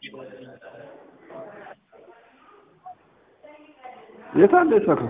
የት አለ የሰራው?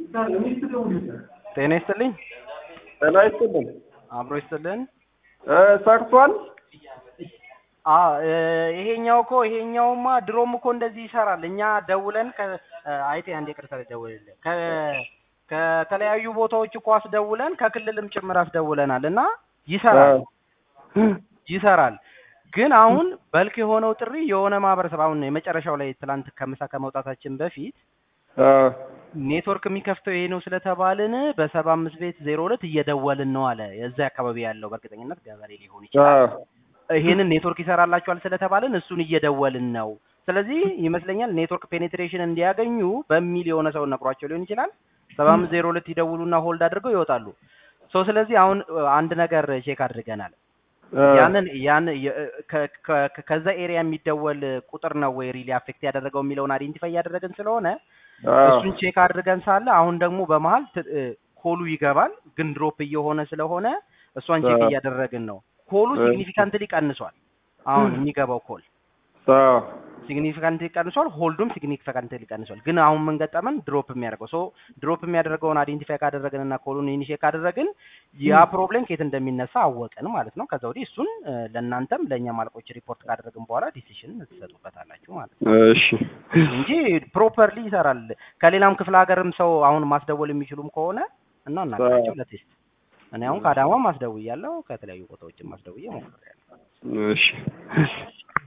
ጤና ይስጥልኝ። ጤና ይስጥልን። አብሮ ይስጥልን። እ ሰርቷል። አ እ ይሄኛው እኮ ይሄኛውማ ድሮም እኮ እንደዚህ ይሰራል። እኛ ደውለን ከ እ አይቴ አንዴ ቅርታ ደውልልህ ከ ከተለያዩ ቦታዎች እኮ አስደውለን ከክልልም ጭምር አስደውለናል እና ይሰራል ይሰራል። ግን አሁን በልክ የሆነው ጥሪ የሆነ ማህበረሰብ አሁን የመጨረሻው ላይ ትላንት ከምሳ ከመውጣታችን በፊት አ ኔትወርክ የሚከፍተው ይሄ ነው ስለተባልን በሰባ አምስት ቤት ዜሮ ሁለት እየደወልን ነው አለ። የዛ አካባቢ ያለው በእርግጠኝነት ገበሬ ሊሆን አ ይችላል። ይሄንን ኔትወርክ ይሰራላችኋል ስለተባልን እሱን እየደወልን ነው። ስለዚህ ይመስለኛል ኔትወርክ ፔኔትሬሽን እንዲያገኙ በሚል የሆነ ሰው ነግሯቸው ሊሆን ይችላል። ሰባ አምስት ዜሮ ሁለት ይደውሉና ሆልድ አድርገው ይወጣሉ። ሶ ስለዚህ አሁን እ አንድ ነገር ቼክ አድርገናል። አ ያንን ያን የ- ከ- ከ- ከዛ ኤሪያ የሚደወል ቁጥር ነው ወይ ሪሊ አፌክት ያደረገው የሚለውን አይዴንቲፋይ እያደረግን ስለሆነ አ እሱን ቼክ አድርገን ሳለ አሁን ደግሞ በመሀል ት- እ ኮሉ ይገባል፣ ግን ድሮፕ እየሆነ ስለሆነ እሷን ቼክ አ እያደረግን ነው። ኮሉ እ ሲግኒፊካንትሊ ቀንሷል። አሁን የሚገባው ኮል አ ሲግኒፊካንትሊ ቀንሷል፣ ሆልዱም ሲግኒፊካንትሊ ቀንሷል። ግን አሁን ምን ገጠመን? ድሮፕ የሚያደርገው ሶ ድሮፕ የሚያደርገውን አይዴንቲፋይ ካደረግን እና ኮሉን ኢኒሼት ካደረግን ያ ፕሮብሌም ከየት እንደሚነሳ አወቅን ማለት ነው። ከዛ ወዲህ እሱን እ ለእናንተም ለእኛም አለቆች ሪፖርት ካደረግን በኋላ ዲሲሽን ትሰጡበታላችሁ ማለት ነው እሺ እንጂ ፕሮፐርሊ ይሰራል። ከሌላም ክፍለ ሀገርም ሰው አሁን ማስደወል የሚችሉም ከሆነ እና አ እናገራቸው ለቴስት እኔ አሁን ከአዳማም አስደውያለሁ ከተለያዩ ቦታዎችም አስደውዬ ሞክሬያለሁ። እሺ